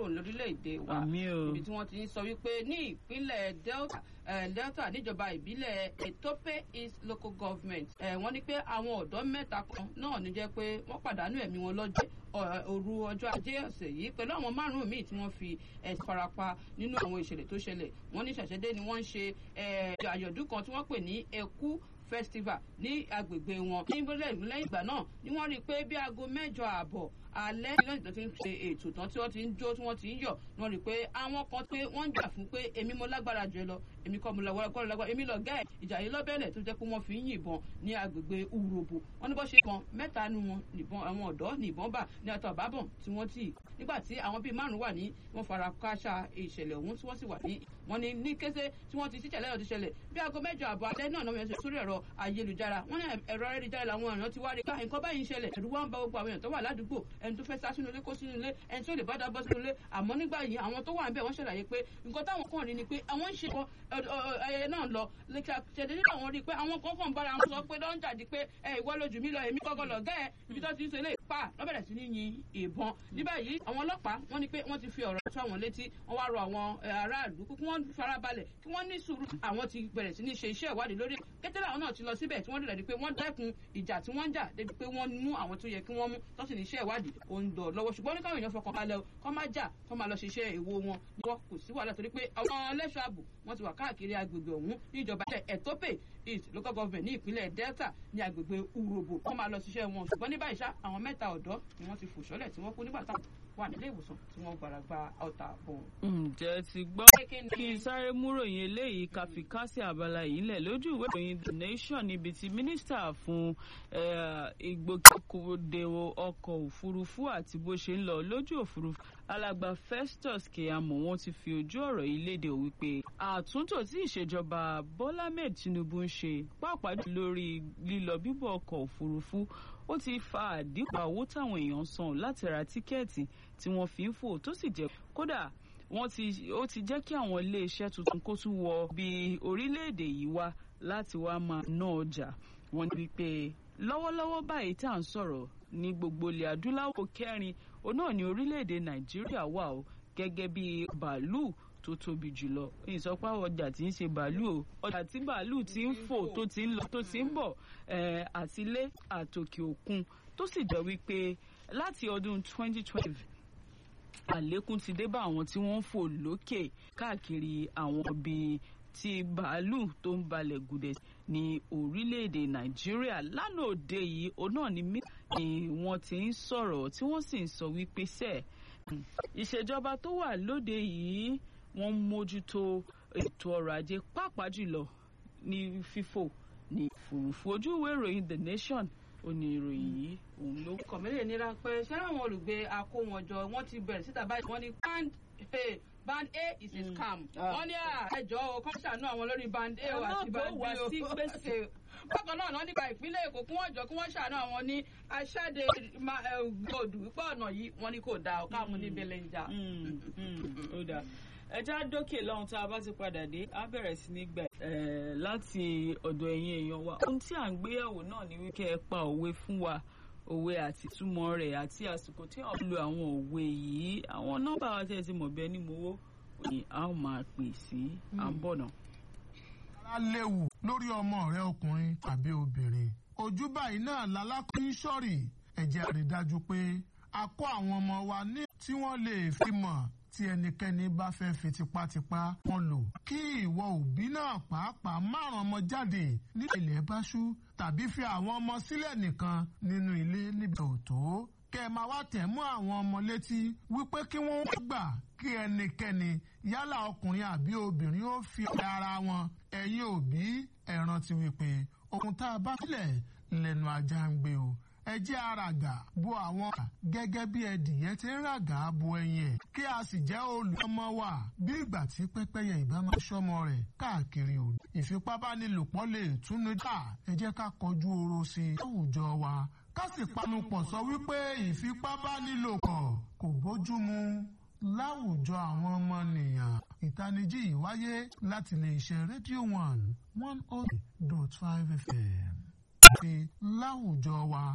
kúrò lórílẹ̀‐èdè wa Àmín o. ibi tí wọ́n ti ń sọ wípé ní ìpínlẹ̀ delta eh, delta níjọba ìbílẹ̀ etope east local government eh, wọ́n ní pé àwọn ọ̀dọ́ mẹ́ta kan náà ní jẹ́ pé wọ́n pàdánù ẹ̀mí wọn lọ́jọ́ ọ- òru ọjọ́ ajé ọ̀sẹ̀ yìí pẹ̀lú àwọn márùn-ún míì tí wọ́n fi ẹ̀sùn farapa nínú àwọn ìṣẹ̀lẹ̀ tó ṣẹlẹ̀ wọ́n ní ṣàṣẹ́dé ni wọ́n ń ṣe eh, àjọ̀dún kan tí wọ́n pè ní ẹkú festival ní agbègbè wọn ní lẹ́yìn lẹ́yìn ìgbà náà ni wọ́n rí i pé bí aago mẹ́jọ ààbọ̀ alẹ́ ní lẹ́yìn tó ti ń ṣe ètò tán tí wọ́n ti ń jó tí wọ́n ti ń yọ̀ wọ́n rí i pé àwọn kan pé wọ́n ń jà fún pé èmi mo lágbára jù ẹ lọ èmi kọ́ mo lágbára kọ́ lágbára èmi lọ gẹ́ ẹ̀ ìjà yìí lọ́bẹ̀lẹ̀ tó jẹ́ pé wọ́n fi ń yìnbọn ní agbègbè urobo wọ́n ní bó ṣe kan mẹ́ta nu wọn nìbọn àwọn ọ̀dọ́ nìbọn bà ní àtọ̀ àbábọ̀n tí wọ́n tì nígbà tí àwọn bíi márùn wà ní wọ́n fara káṣá ìṣẹ̀lẹ̀ ọ̀hún tí wọ́n sì wà ní wọ́n ní ní kété tí wọ́n ti ṣíṣẹ̀lẹ̀ ọ̀hún ti ṣẹlẹ̀ bí aago mẹ́jọ àbọ̀ alẹ́ náà náà yẹn sórí ẹ̀rọ ayélujára wọ́n ní ẹ̀rọ ayélujára làwọn èèyàn ti wá rí ká nǹkan báyìí ń ṣẹlẹ̀ ẹ̀rù wá ń ba gbogbo àwọn èèyàn tó wà ládùúgbò ẹni tó fẹ́ sá sínú ilé kó sínú ilé ẹni tó lè bá dá bọ́ sínú ilé àmọ́ nígbà yìí àwọn tó wà ń bẹ̀ wọ́n ṣàlàyé pé nǹkan táwọn kàn rí ni pé àwọn ń ṣe ọ- ọ- ọ- ayẹyẹ náà lọ ṣẹ̀dẹ̀ nígbà wọn rí i pé àwọn kan kàn bára wọn sọ pé lọ́n jàdí pé ẹ ìwọ lójú mi lọ èmi kọ́kọ́ lọ gẹ́ ẹ ibi tó ti ń sọ ilé ìpa lọ́bẹ̀rẹ̀ sí ní yin ìbọn ní báyìí àwọn ọlọ́pàá wọ́n ní pé wọ́n ti fi ọ̀rọ̀ tó àwọn létí wọ́n wá rọ àwọn eh, aráàlú kí wọ́n farabalẹ̀ kí wọ́n ní sùúrù àwọn ti bẹ̀rẹ̀ sí ní ṣe iṣẹ́ ìwádìí lórí ẹ̀. kété làwọn náà ti lọ síbẹ̀ tí wọ́n rí rẹ̀ pé wọ́n dẹ́kun ìjà tí wọ́n ń jà débi pé wọ́n mú àwọn tó yẹ kí wọ́n mú tó sì ní iṣẹ́ ìwádìí ó ń dọ̀ lọ́wọ́ ṣùgbọ́n ní káwọn èèyàn fọkàn balẹ̀ o kọ́ má jà kọ́ máa lọ ṣiṣẹ́ èwo wọn ni wọ́n kò sí wàhálà torí pé àwọn ẹlẹ́ṣọ́ ààbò wọ́n ti wà káàkiri agbègbè ọ̀hún ní ìjọba ilẹ̀ ẹ̀tọ́pè east local government ní ìpínlẹ̀ delta ní agbègbè urobo wọ́n máa lọ ṣiṣẹ́ wọn ṣùgbọ́n ní báyìí ṣá àwọn mẹ́ta ọ̀dọ́ ni wọ́n ti fò ṣọ́lẹ̀ tí wọ́n kú nígbà táwọn wà nílé ìwòsàn tí wọ́n gbàrà gba ọta bọ̀. ǹjẹ́ ti gbọ́ kí n sáré múròyìn eléyìí ká fi kásí abala yìí lẹ̀ lójú ìwé ìròyìn the nation níbi tí mínísítà fún eh, ìgbòkègbodò ọkọ̀ òfurufú àti bó ṣe ń lọ lójú òfurufú alàgbà festus keyamo wọn ti fi ojú ọ̀rọ̀ yìí léde wípé àtúntò tí ìṣèjọba bọ́lá ahmed tinubu ń ṣe pàápàá jù lórí lílọ bíbọ̀ ọkọ̀ òfurufú ó ti fa àdínkù owó táwọn èèyàn san láti ra tíkẹ́ẹ̀tì tí wọ́n fi ń fò tó sì jẹ́ kódà wọ́n ti ó ti jẹ́ kí àwọn iléeṣẹ́ tuntun kó tún wọ bí orílẹ̀-èdè yìí wá láti wá máa ná ọjà wọ́n ní wípé lọ́wọ́lọ́wọ́ báyìí tá à ń sọ̀rọ̀ ní gbogbo ilẹ̀ adúláwọ̀ kẹrin òun náà ní orílẹ̀-èdè nàìjíríà wà ó gẹ́gẹ́ bí bàálù tó tóbi jùlọ ìsọpá ọjà tí ń ṣe bàálù o ọjà tí bàálù ti ń fò tó ti ń lọ tó ti ń bọ̀ eh, àtilé àtòkè òkun tó sì jẹ́ wípé láti ọdún 2012 àlékún ti dé bá àwọn tí wọ́n ń fò lókè káàkiri àwọn ibi tí bàálù tó ń balẹ̀ gùdẹ̀ ní orílẹ̀-èdè nàìjíríà lánàá òde yìí òun náà ni mí ni wọ́n ti ń sọ̀rọ̀ tí wọ́n sì ń sọ wípé sẹ́ẹ̀ ìṣèjọba tó wà lóde yìí wọ́n ń mójútó ètò ọrọ̀ ajé pàápàá jùlọ ní fífò ní òfurufú ojú ìwé ìròyìn the nation ó ní ìròyìn yìí òun ló kọ̀mílẹ̀ ní ráńpẹ́ ṣé àwọn olùgbé akówọnjọ wọ́n ti bẹ̀rẹ̀ síta báyìí wọ́n ní band a band a is a scam wọ́n ní ẹjọ́ o kọ́ ṣàánú àwọn lórí band a o àti band b o bákan náà wọ́n nípa ìpínlẹ̀ èkó kí wọ́n jọ kí wọ́n ṣàánú àwọn ní aṣáde gbòdù wípé ọ̀nà yìí wọ́n ní kò dáa káàmù ní belenja. ó dáa ẹja dókè lọ́hùn tá a bá ti padà dé á bẹ̀rẹ̀ sí ní gbà láti ọ̀dọ̀ ẹ̀yin èèyàn wa ohun tí à ń gbéyàwó náà ni wíkẹ́ ẹ pa òwe fún wa òwe àti túmọ̀ rẹ̀ àti àsìkò tí wọ́n lo àwọn òwe yìí àwọn nọ́mbà wa tẹ̀ ti mọ̀ bẹ́ẹ̀ ni mo wó ni a ó máa pè sí à ń bọ̀ náà. ara léwu lórí ọmọ rẹ ọkùnrin tàbí obìnrin ojú báyìí náà lálákùnrin sọ̀rì ẹ̀jẹ̀ rí dájú pé a kọ́ àwọn ọmọ wa ní tí wọ́n lè fi mọ̀ tí ẹnikẹ́ni bá fẹ́ fi tipátipá wọn lò kí ìwọ òbí náà pàápàá márùn ọmọ jáde ní ilẹ̀ bá ṣú tàbí fi àwọn ọmọ sílẹ̀ nìkan nínú ilé níbi òtó kẹ́ ẹ máa wá tẹ̀ mọ́ àwọn ọmọ létí wípé kí wọ́n gbà kí ẹnikẹ́ni yálà ọkùnrin àbí obìnrin ó fi ara wọn ẹ̀yin òbí ẹ rántí wípé ohun tá a bá sílẹ̀ lẹ́nu ajá ń gbé o ẹ jẹ́ àràgà bo àwọn gẹ́gẹ́ bí ẹdìyẹ ti ń ràgà bo ẹyin ẹ̀ kí a sì jẹ́ olùkọ́mọ wà bí ìgbà tí pẹ́pẹ́yẹ ìbá máa ṣọ́mọ rẹ̀ káàkiri òdu. ìfipábánilòpọ̀ lè túnú dà ẹ jẹ́ ká kọjú oro sí i láwùjọ wa ká sì panupọ̀ sọ wípé ìfipábánilòpọ̀ kò bójúmu láwùjọ àwọn ọmọnìyàn ìtanijí yìí wáyé láti lè ṣe rédíò one one oh dot five fm àti láwùjọ wa.